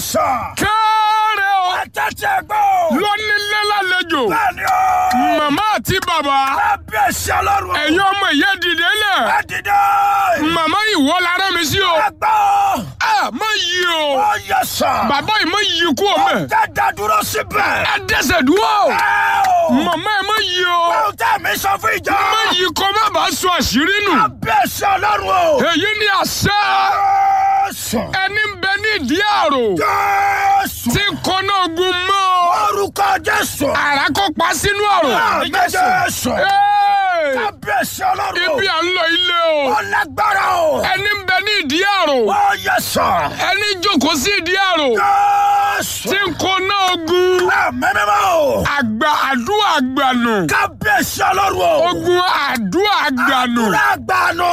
sà. kéré o Àtẹ̀tẹ̀ gbọ́. lónílé lálejò Bẹ́ẹ̀ni o. màmá àti bàbá Kábíyèsí ọlọ́run. ẹ̀yin ọmọ ìyá dìde lẹ̀ Ẹ dìde. màmá ìwọ lára mi sí o Ẹ gbọ́. ẹ má yí o Ó yẹ sà. bàbá yìí má yí kú o mẹ Dada dúró síbẹ̀. ẹ dẹsẹ̀ dúró Ẹ o. màmá ẹ má yí o Ohun tẹ́ mi sọ fún ìjọ. má yí kó má bàa sọ àṣírí nù Kábíyèsí ọlọ́run o. èyí ni àṣẹ Jésù. ẹni ń bẹ ní ìdí àrò Jésù. tí kọ́nà ogun mọ́ Orúkọ Jésù. àrà kó pa sínú àrò. Àmín Jésù. Hey! Kábíyèsí ọlọ́run o. ibi à ń lọ ilé o Ó lágbára o. ẹni ń bẹ ní ìdí àrò Ó yẹ sà. ẹni jókòó sí ìdí àrò Jésù. tí kọ́nà ogun Àmín mímọ́ o. àgbà àdúrà àgbànù Kábíyèsí ọlọ́run o. ogun àdúrà àgbànù. Lágbàánu.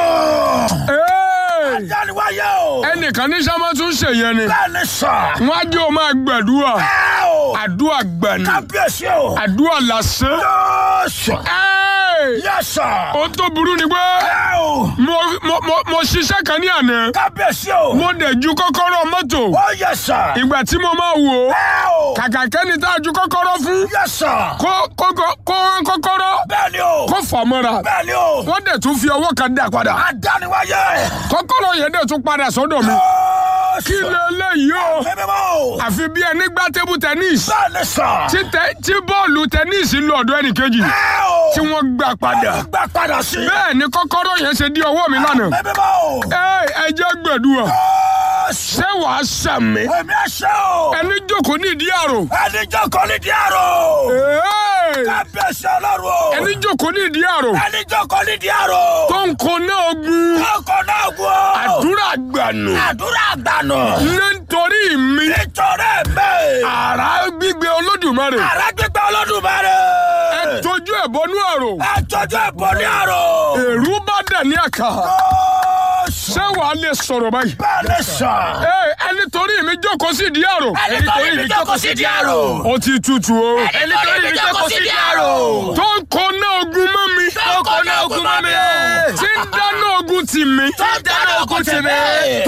Hey! Jániwáyé o. ẹnìkan ní sábà tún ṣèyẹn ni Bẹ́ẹ̀ni sà. wọn á jẹ́ o máa gbàdúrà Ẹ o. àdúrà àgbànù Kábíyèsí o. àdúrà lásán. Jésù. Hey! Yẹ sà. ó tó burú ni pé Ẹ o. mo mo mo mo ṣiṣẹ́ kan ní àná Kábíyèsí o. mo dẹ̀ ju kọ́kọ́rọ́ mọ́tò Ó yẹ sà. ìgbà tí mo máa wò ó Ẹ o. kàkà kẹ́ni tá a ju kọ́kọ́rọ́ fún Yẹ sà. kó kó kó kó rán kọ́kọ́rọ́ Bẹ́ẹ̀ni o. kó fà mọ́ra Bẹ́ẹ̀ni o. wọ́n dẹ̀ tún fi ọwọ́ kan dà padà Adániwáyé. kọ́kọ́rọ́ yẹn dẹ̀ tún padà sọ́dọ̀ mi kí Jésù. lélẹ́yìí o Mímọ́ o. àfi bí ẹni gbá tébù tẹ́nísì Bẹ́ẹ̀ni sà. tí tẹ- tí bọ́ọ̀lù tẹ́nísì lọ ọ̀dọ̀ ẹnìkejì Ẹ o. tí wọ́n gbà padà Gbà padà sí. bẹ́ẹ̀ ni kọ́kọ́rọ́ yẹn ṣe di ọwọ́ mi lánàá Mímọ́ o. ẹ ẹ jẹ́ gbẹ̀dúwà Jésù. ṣé wàá sàmì Èmi ẹ̀ṣẹ̀ o. ẹni jókòó ní ìdí àrò Ẹni jókòó ní díàrò. Hey! Kábíyèsí ọlọ́run o. ẹni jókòó ní ìdí àrò Ẹni jókòó ní díàrò. tó ń kó náà ogun Ọkọ̀ náà gùn o. àdúrà gbànú Àdúrà àgbànú. nítorí mi Nítorí mi. àrà gbígbé olódùmarè Àrà gbígbẹ́ Olódùmarè. ẹ tójú ẹ bọnú àrò Ẹ tọ́jú ẹ̀bùn ní àrò. èrú bá dẹ̀ ní àkà Jésù. ṣé wàá lè sọ̀rọ̀ báyìí. Bẹ́ẹ̀ni sà. Ẹ, ẹni torí mi jókòó sí ìdí àrò Ẹni torí mi jókòó sí díàrò. ó ti tutù o Ẹni torí mi jókòó sí díàrò. tó ń kó náà ogun mọ́ mi Tó kọ́ ní ogun mọ́ mi. tí ń dáná ogun tì mí Tó dáná ogun tì mí.